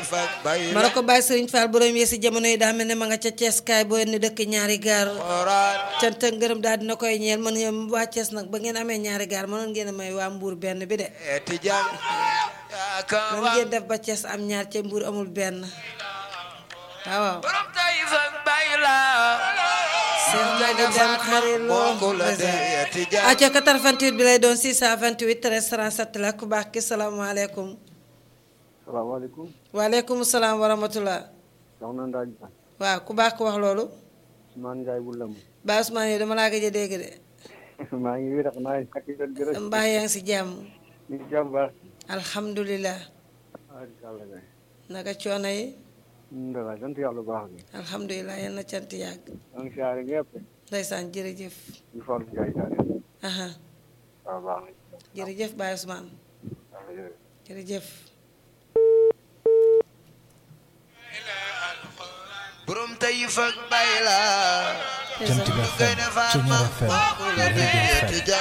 fak bay ma ne ko bàyyi Serigne Fall borom yi si jamono yi daa mel ne ma nga ca Thiès kaay boo ni dëkk ñaari gaar xoraat cant ak ngërëm daal dina koy ñeel man ngeen waa Thiès nag ba ngeen amee ñaari gaar mënoon ngeen a may waa Mbour benn bi de eti jàng yaaka nan wa ngeen def ba Thiès am ñaar ca Mbour amul benn waaw waaw borom tay fak bay la Cheikh Ndiaye dem xarit loo bokku la de eti jàng acca 88 bi lay doon 628 13 37 la ku baax ki salaamaaleykum salaamaaleykum waaleykum salaam wa rahmatullah soxna Ndaaj waaw ku baax ko wax loolu Ousmane Ndiaye bu lam Baye Ousmane yi dama laa gëj a dégg de maa ngi wér naa ñàkk jot gi rek mbaax yaa ngi si jàmm ñu ngi jàmm baax alhamdulilah alhamdulilah kay naka coono yi ndala sant yàlla bu baax bi alhamdulilah yal na cant yàgg maa ngi siyaare ñëpp ndeysaan jërëjëf ñu Fallou Ndiaye siyaare aha waaw baax na jërëjëf Baye Ousmane waaw jërëjëf. jërëjëf borom tay fak bay la ndeysaan Jant bi FM Ceñeer FM Lergui FM